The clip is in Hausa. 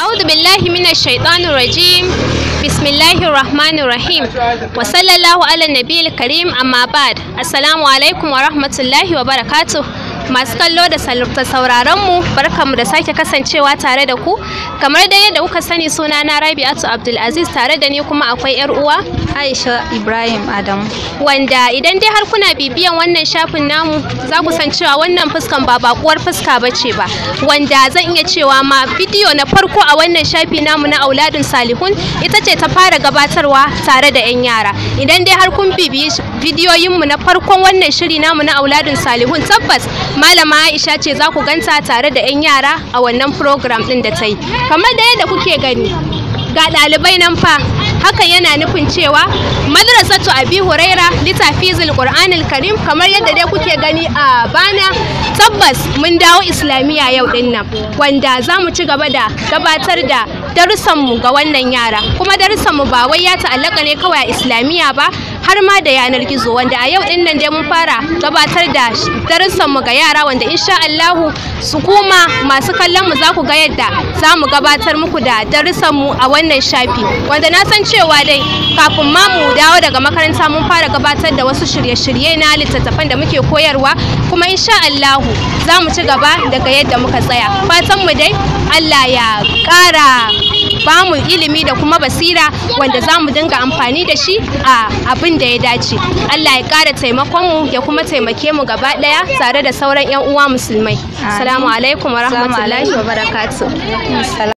أعوذ بالله من الشيطان الرجيم بسم الله الرحمن الرحيم وصلى الله على النبي الكريم أما بعد السلام عليكم ورحمة الله وبركاته masu kallo da sauraron mu barkamu da sake kasancewa tare da ku kamar da yadda kuka sani suna na Rabi'atu Abdulaziz tare da ni kuma akwai yar uwa Aisha Ibrahim Adam wanda idan dai har kuna bibiyan wannan shafin namu za ku san cewa wannan fuskan ba bakuwar fuska bace ba wanda zan iya cewa ma bidiyo na farko a wannan shafi namu na auladun salihun ita ce ta fara gabatarwa tare da 'yan yara idan dai har kun bibiyi bidiyoyinmu na farkon wannan shiri namu na auladun salihun tabbas malama aisha ce za ku ganta tare da 'yan yara a wannan program din da ta yi kamar da yadda kuke gani ga ɗalibai nan fa hakan yana nufin cewa madrasatu abi huraira litafizul qur'anil karim kamar yadda dai kuke gani a bana tabbas mun dawo islamiyya yau din nan wanda za mu ci gaba da gabatar da darussanmu ga wannan yara kuma darussanmu ba wai ya ta'allaka ne kawai a islamiyya ba har ma da yanar gizo wanda a yau din nan dai mun fara gabatar da darussanmu ga yara wanda insha Allahu su kuma masu kallon mu za ku ga yadda za mu gabatar muku da darussanmu a wannan shafi wanda na san cewa dai kafin ma mu dawo daga makaranta mun fara gabatar da wasu shirye-shirye na littattafan da muke koyarwa kuma insha Allahu za mu ci gaba daga yadda muka tsaya fatan mu dai Allah ya ƙara ba mu ilimi da kuma basira wanda za mu dinga amfani da shi a abin da ya dace Allah ya ƙara taimakon mu ya kuma taimake mu gaba ɗaya tare da sauran 'yan uwa musulmai assalamu alaikum wa rahmatullahi wa barakatuh